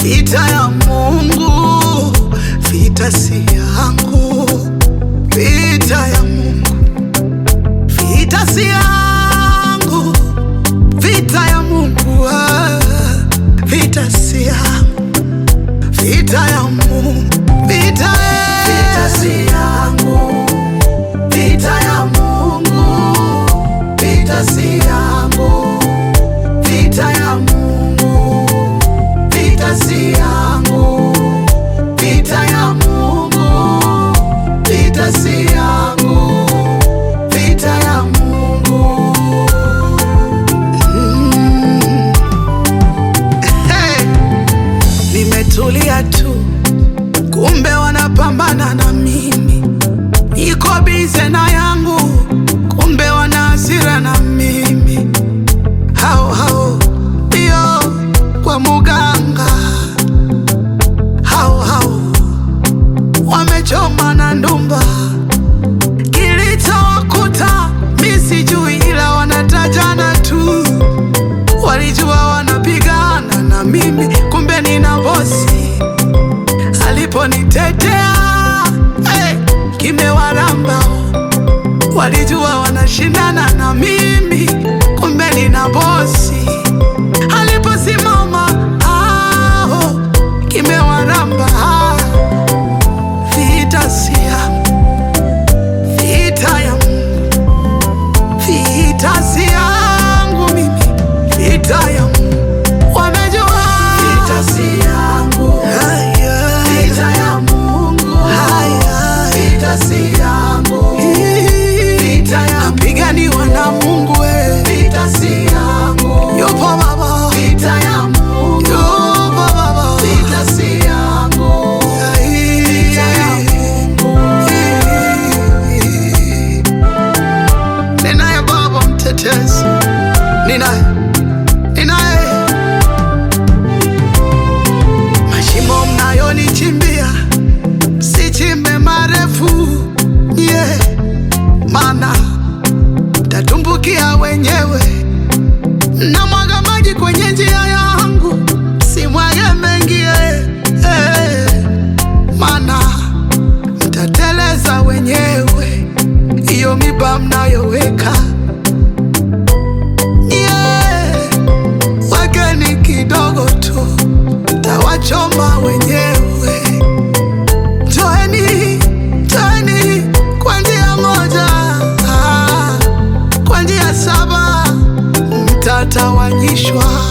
Vita ya Mungu, vita si yangu. Vita ya Mungu, vita si yangu. Vita ya Mungu, ah, vita si yangu. Vita ya Mungu, vita, eh. Vita si yangu, vita ya Mungu, vita si yangu, vita ya Mungu, vita si yangu, vita ya Mungu, vita si yangu, vita ya Mungu. Hey, nimetulia tu, kumbe wanapambana na mimi. Niko bize na yangu, kumbe wana hasira na mimi. Hao hao ndio kwa muganga, hao hao wamechoma na ndumba. Kilichowakuta mi sijui, ila wanatajana tu walijua wanapigana na mimi, kumbe nina bosi aliponitetea hey, kimewaramba. Walijua wanashindana na mimi, kumbe nina bosi aliposimama. Ah, kimewaramba. Vita si yangu, vita ya Mungu, vita si yangu mimi, vita ya Mungu. Wamejua Vita si yangu, Haya. vita ya Mungu, Haya. vita si yangu, vita ya Napiganiwa na Mungu we. vita si yangu, Yupo Baba, vita ya Mungu, yupo Baba. vita si yangu, vita ya Mungu. Ninaye Baba mtetezi, ninaye, ninaye. Mashimo mnayonichimbia sichimbe marefu, yeah, mana tatumbukia wenyewe. Namwaga maji kwenye njia yangu, simwage mengi, eh, eh, mana mtateleza wenyewe hiyo miba mnayoweka yeah. Wekeni kidogo tu, tawachoma wenyewe. Toeni, toeni kwa njia moja, ah, kwa njia saba mtatawanyishwa.